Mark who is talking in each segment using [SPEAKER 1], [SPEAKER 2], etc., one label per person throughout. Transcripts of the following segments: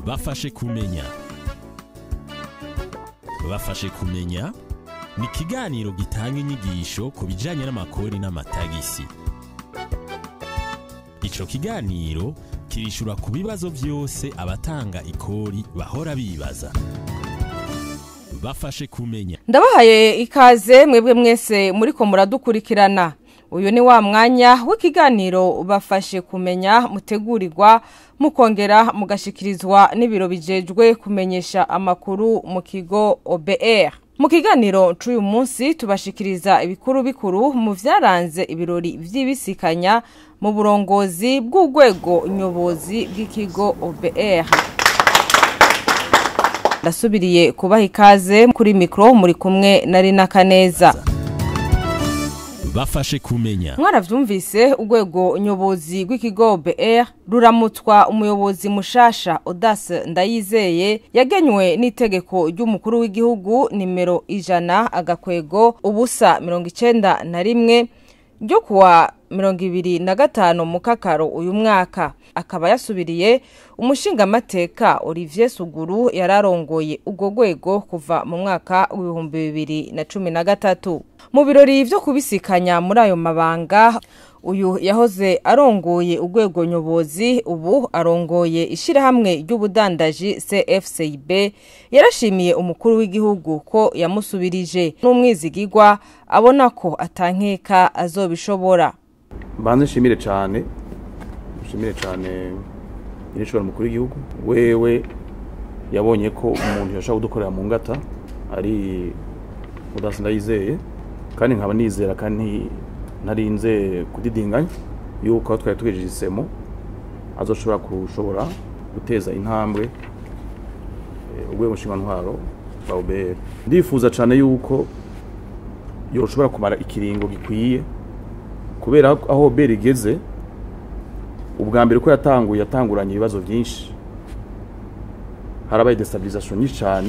[SPEAKER 1] bafashe kumenya bafashe kumenya ni ikiganiro gitanga inyigisho ku bijyanye n'amakori n'amatagisi icyo kiganiro kirishura ku bibazo byose abatanga ikori bahora bibaza bafashe kumenya
[SPEAKER 2] ndabahaye ikaze mwebwe mwese muriko muradukurikirana uyu ni wa mwanya w'ikiganiro bafashe kumenya mutegurirwa mukongera mugashikirizwa n'ibiro bijejwe kumenyesha amakuru mu kigo OBR mu kiganiro c'uyu munsi tubashikiriza ibikuru bikuru mu vyaranze ibirori vy'ibisikanya mu burongozi bw'urwego nyobozi bw'ikigo OBR ndasubiriye kubaha ikaze kuri mikro muri kumwe na Rina Kaneza
[SPEAKER 1] bafashe kumenya
[SPEAKER 2] mwaravyumvise urwego nyobozi rw'ikigo BR ruramutswa umuyobozi mushasha Audace Ndayizeye yagenywe n'itegeko ry'umukuru w'igihugu nimero ijana agakwego ubusa mirongo icenda na rimwe ryo kuwa mirongo ibiri na gatanu mu kakaro uyu mwaka akaba yasubiriye umushingamateka Olivier Suguru yararongoye urwo rwego kuva mu mwaka w'ibihumbi bibiri na cumi na gatatu mu birori vyo kubisikanya muri ayo mabanga uyu yahoze arongoye urwego nyobozi ubu arongoye ishirahamwe ry'ubudandaji CFCB yarashimiye umukuru w'igihugu ko yamusubirije n'umwizigirwa abona ko atankeka azobishobora
[SPEAKER 3] mbanze nshimire cyane nshimire cyane nyirishobora mukuru w'igihugu wewe yabonye ko umuntu yashaka kudukorera mu ngata ari udasi ndayizeye kandi nkaba nizera kandi ntarinze kudidinganya yuko aho twari tugejeje isemo azoshobora kushobora guteza intambwe urwego ntwaro rwa ubr ndifuza cyane yuko yoshobora kumara ikiringo gikwiye kubera aho ubr igeze ubwa mbere ko yatanguye yatanguranye ibibazo byinshi harabaye destabilization nyinshi cyane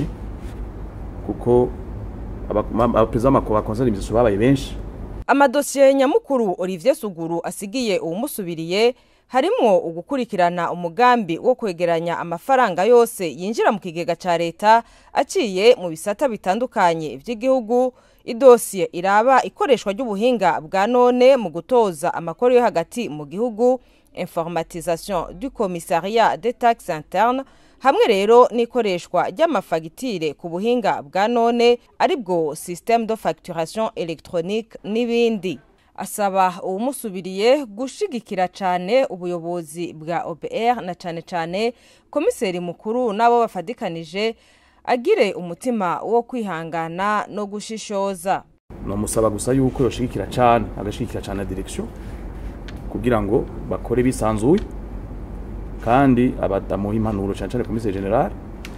[SPEAKER 3] kuko abaperezida b'amakuba bakonzana imizizo babaye benshi
[SPEAKER 2] amadosiye nyamukuru Olivier Suguru asigiye uwumusubiriye harimwo ugukurikirana umugambi wo kwegeranya amafaranga yose yinjira mu kigega ca leta aciye mu bisata bitandukanye vy'igihugu idosiye iraba ikoreshwa ry'ubuhinga bwa none mu gutoza amakuru yo hagati mu gihugu informatisation du commissariat des taxes internes hamwe rero n'ikoreshwa ry'amafagitire ku buhinga bwa none aribwo système de facturation électronique n'ibindi asaba uwumusubiriye gushigikira cyane ubuyobozi bwa OBR na cyane cyane komiseri mukuru n'abo bafadikanije agire umutima wo kwihangana no gushishoza
[SPEAKER 3] namusaba gusa yuko yoshigikira cyane agashigikira cyane direction kugira ngo bakore bisanzuye kandi abadamuha impanuro cyane cyane komiseri general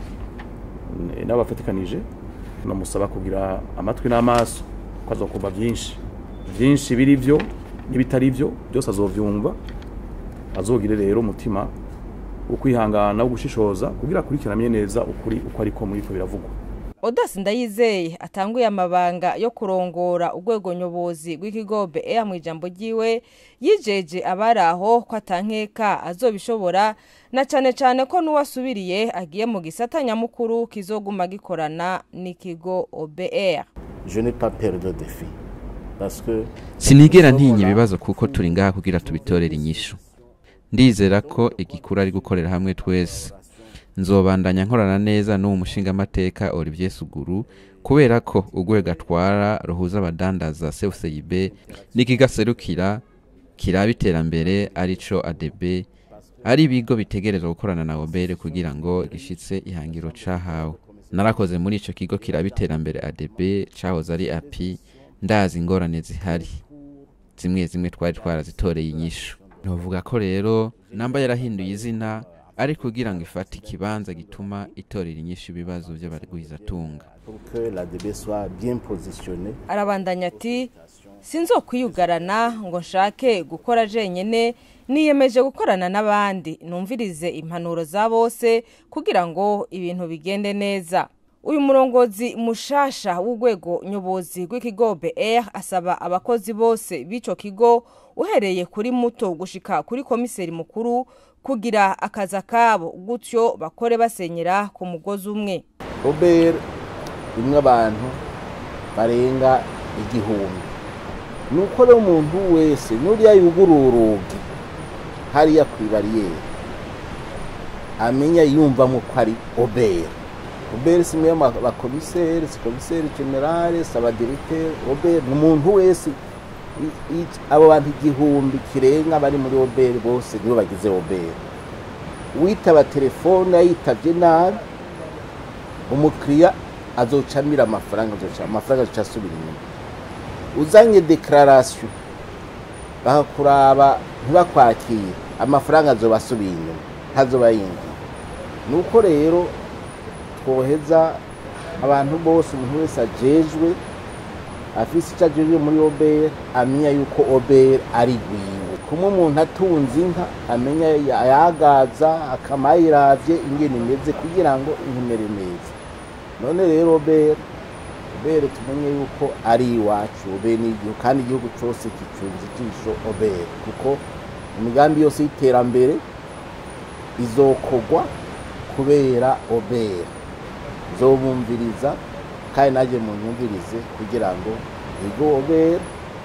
[SPEAKER 3] n'abafatikanije namusaba kugira amatwi n'amaso ko azokumva byinshi byinshi biri byo n'ibitari byo byose azovyumva azogire rero umutima wo kwihangana wo gushishoza kugira akurikirane neza ukuri uko ariko muri ko biravugwa
[SPEAKER 2] Audace Ndayizeye atanguye amabanga yo kurongora urwego nyobozi rw'ikigo BR mu ijambo ryiwe yijeje abari aho ko atankeka azobishobora na cane cane ko n'uwasubiriye agiye mu gisata nyamukuru kizoguma gikorana n'ikigo OBR
[SPEAKER 4] Je n'ai pas peur de défi parce que
[SPEAKER 5] sinigera ntinya ibibazo kuko turi ngaha kugira tubitorere inyishu ndizera ko igikuru ari gukorera hamwe twese nzobandanya nkorana neza n'uwo mushingamateka Olivier Suguru kubera ko urwego atwara ruhuza abadandaza CFCIB n'ikigaserukira kiraba iterambere arico ADB ari ibigo bitegerezwa gukorana na obere kugira ngo gishitse ihangiro cahawe narakoze muri ico kigo kiraba iterambere ADB cahoze ari api ndazi ingorane zihari zimwe zimwe twari twarazitoreye inyishu novuga ko rero namba yarahinduye izina ari kugira ngo ifate ikibanza gituma itorera inyishu ibibazo by'abarwizatunga
[SPEAKER 4] pour que la DB soit bien positionnée.
[SPEAKER 2] arabandanya ati sinzokwiyugarana ngo nshake gukora jenyene niyemeje gukorana n'abandi numvirize impanuro za bose kugira ngo ibintu bigende neza uyu murongozi mushasha w'urwego nyobozi rw'ikigo BR asaba abakozi bose b'ico kigo uhereye kuri muto gushika kuri komiseri mukuru kugira akaza kabo gutyo bakore basenyera ku mugozi umwe
[SPEAKER 4] obr rimwe abantu barenga igihumbi ni uko rero umuntu wese n'uriya yugura urugi hariya ku ibariyeri amenya yumvamo ko ari obr obr si imwe y'abakomiseri si komiseri generale si abadiriteri obr ni umuntu wese i- i- abo bantu igihumbi kirenga bari muri obr bose nibo bagize obr witaba telefone yayitavye nabi umukiriya azocamira amafaranga azoca amafaranga azoca asubira inyuma uzanye declaration bakakuraba ntibakwakire amafaranga azoba asubiye inyuma ntazoba yinjiye nuko rero twoheza abantu bose umuntu wese ajejwe afise icyo ajejwe muri obr amenya yuko obr ari rwiwe kumwe umuntu atunze inka amenya ayagaza akama yayiravye ingene imeze kugira ngo inkumere neza none rero obr obr tumenye yuko ari iwacu obr ni igihugu kandi igihugu cose kicunze ijisho obr kuko imigambi yose y'iterambere izokogwa kubera obr nzobumviriza kandi najye munyumvirize kugira ngo igo obr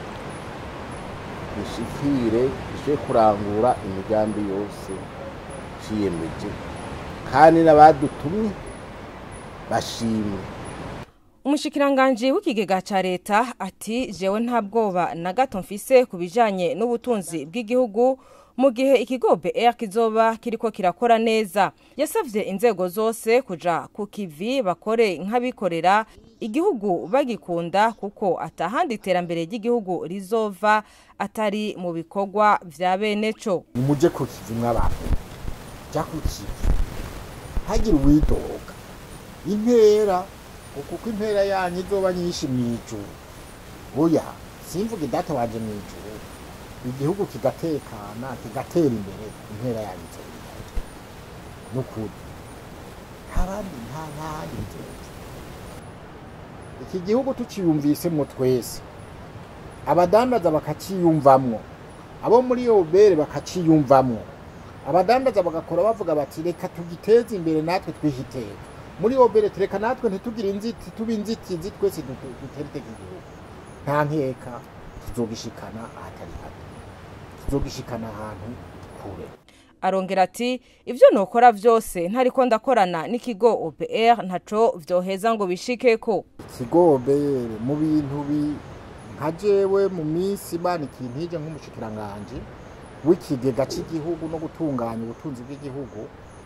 [SPEAKER 4] ishikire ishobore kurangura imigambi yose ciyemeje kandi n'abadutumye bashimwe
[SPEAKER 2] umushikiranganji w'ikigega ca leta ati jewe nta bwoba na gato mfise ku bijanye n'ubutunzi bw'igihugu mu gihe ikigo BR kizoba kiriko kirakora neza yasavye inzego zose kuja ku kivi bakore nk'abikorera igihugu bagikunda kuko atahandi iterambere ry'igihugu rizova atari mu bikorwa vya bene co
[SPEAKER 6] nimuje ku kivi mw'abantu jya ku kivi ntagire uwidoga intera kuko intera yanyu izoba nyinshi mu ijuru oya simvuga data wanje mu ijuru igihugu kigatekana kigatera imbere intera yanyu izoba n'ukuri nta bandi nta ntahandi bizoza iki gihugu tukiyumvisemo twese abadandaza bakaciyumvamwo abo muri yobere bakaciyumvamwo abadandaza bagakora bavuga bati reka tugiteze imbere natwe twihiteka muri yobere tureka natwe ntitugire inziti tube inzitizi twese dutere iteka igihugu nta nkeka tuzogishikana ahatari hato tuzogishikana ahantu kure
[SPEAKER 2] arongera ati ivyo nokora vyose ntariko ndakorana n'ikigo OBR ntaco vyoheza ngo bishikeko
[SPEAKER 6] ikigobere mu bintu bi nka jewe mu minsi imana ikintu ije nk'umushikiranganje w'ikigega cy'igihugu no gutunganya ubutunzi bw'igihugu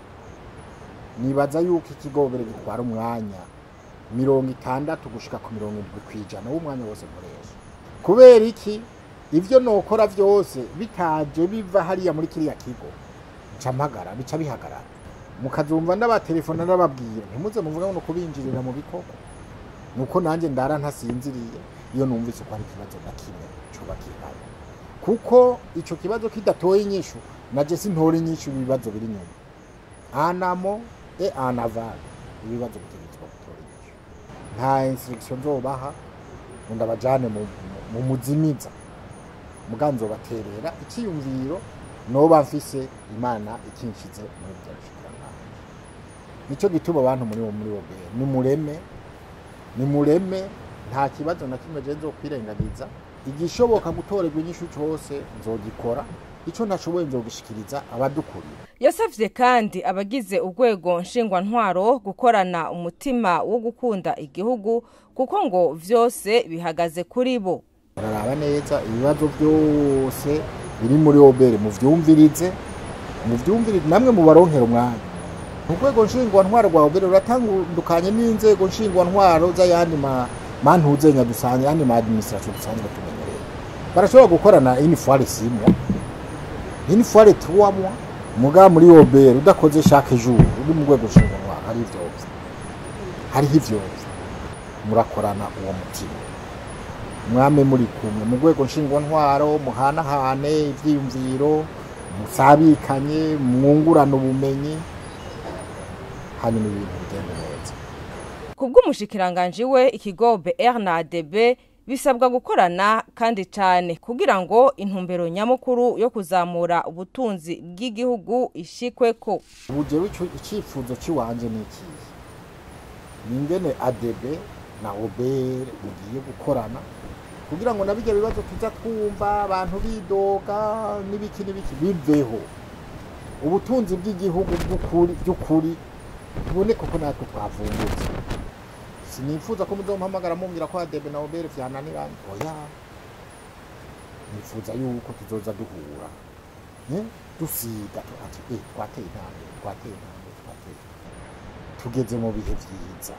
[SPEAKER 6] nibaza yuko ikigobere gitwara umwanya mirongo itandatu gushika ku mirongo indwi ku ijana w'umwanya wose nkoresha kubera iki ivyo nokora vyose bitaje biva hariya muri kiriya kigo nca mpagara bica bihagarara mukazumva n'abatelefona n'ababwira ntimuze muvuga ngo kubinjirira mu bikorwa nuko nanjye ndara ntasinziriye iyo numvise ko hari ikibazo na kimwe coba kihari kuko ico kibazo kidatoye inyishu naje sintore inyishu ibibazo biri nyuma anamo e anaval ibibazo bitegetswe gutora inyishu nta instruction nzobaha ngo ndabajane mu, mu- mu muzimiza muga nzobaterera iciyumviro noba mfise imana ikinshize muri bya bishikiranganji nico gituma abantu muri wo muri wo ni mureme ni mureme nta kibazo na kimwe je nzokwirengagiza igishoboka gutorerwa inyishu cose nzogikora ico ntashoboye nzogishikiriza abadukurira
[SPEAKER 2] yasavye kandi abagize urwego nshingwantwaro gukorana umutima wo gukunda igihugu kuko ngo vyose bihagaze kuri bo
[SPEAKER 6] muraraba neza ibibazo byose biri muri obere muvyumvirize muvyumvirize namwe mubaronkera umwanya urwego nshingwantwaro rwa obere ruratandukanye n'inzego nshingwantwaro z'ayandi ma mantuzenya dusanzwe ayandi ma administration dusanzwe tumenyereye barashobora gukorana une fois les six mois une fois les trois mois muga muri obere udakoze chaque jour uri mu rwego nshingwantwaro hari ivyovyo hariho ivyovyo murakorana uwo mutima mwame muri kumwe mu rwego nshingwantwaro muhanahane ivyiyumviro musabikanye mwungurana ubumenyi hanyuma ibintu bigenda neza
[SPEAKER 2] kubw'umushikiranganji we ikigo BR na ADB bisabwa gukorana kandi cyane kugira ngo intumbero nyamukuru yo kuzamura ubutunzi bw'igihugu ishikweko
[SPEAKER 6] ubu jewe ico- icifuzo ciwanje ni ikihe ni ingene adebe na obere mugiye gukorana kugira ngo nabirya bibazo tuza twumva abantu bidoga n'ibiki n'ibiki biveho ubutunzi bw'igihugu bw'ukuri by'ukuri buboneke ko natwe twavumbutse sinifuza ko muzompamagara mumbwira ko adebe na obere vyananiranye oya nifuza yuko tuzoza duhura eh, dusiga tu- ati eh, twateye intambwe twateye intambwe twateye intambwe." tugeze mu bihe vyiza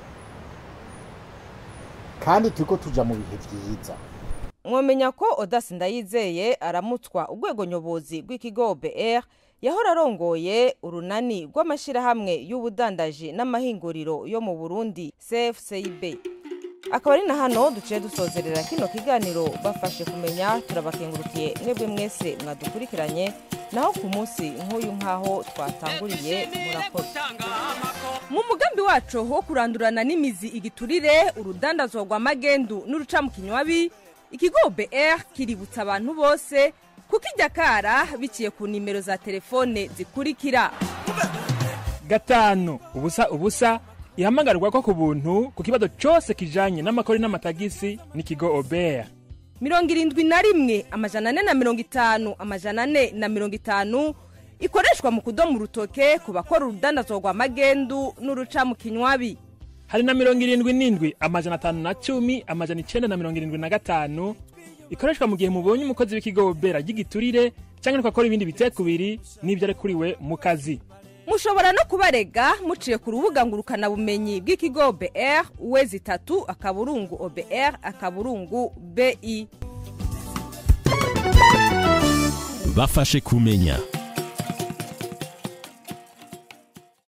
[SPEAKER 6] kandi turiko tuja mu bihe vyiza
[SPEAKER 2] mwomenya ko odasi ndayizeye aramutswa urwego nyobozi rw'ikigo br yahora arongoye urunani rw'amashyirahamwe y'ubudandaji n'amahinguriro yo mu burundi cfcib akaba ari na hano duciye dusozerera kino kiganiro bafashe kumenya turabakengurukiye mwebwe mwese mwadukurikiranye naho ku munsi nk'uyu nk'aho twatanguriye murakoze mu mugambi wacu wo kurandurana n'imizi igiturire urudandazwa rwa magendu n'urucamukinywabi ikigo br kiributsa abantu bose kuko ijya kara biciye ku nimero za telefone zikurikira
[SPEAKER 7] gatanu ubusa ubusa ihamagarwa ko ku buntu ku kibazo cyose kijanye n'amakori n'amatagisi n'ikigo obeya
[SPEAKER 2] mirongo irindwi na rimwe amajana ane na mirongo itanu amajana ane na mirongo itanu ikoreshwa mu kudomo urutoke ku bakora urudandazwa rwa magendu n'urucamukinywabi
[SPEAKER 7] hari na mirongo irindwi n'indwi amajana atanu na cumi amajana icenda na mirongo irindwi na gatanu ikoreshwa mu gihe mubonye umukozi w'ikigo obera ry'igiturire cyangwa ariko akora ibindi bitekubiri n'ibyo arekuriwe mu kazi
[SPEAKER 2] mushobora no kubarega muciye ku rubuga ngurukanabumenyi bw'ikigo br uwezi itatu akaburungu obr akaburungu bi
[SPEAKER 1] bafashe kumenya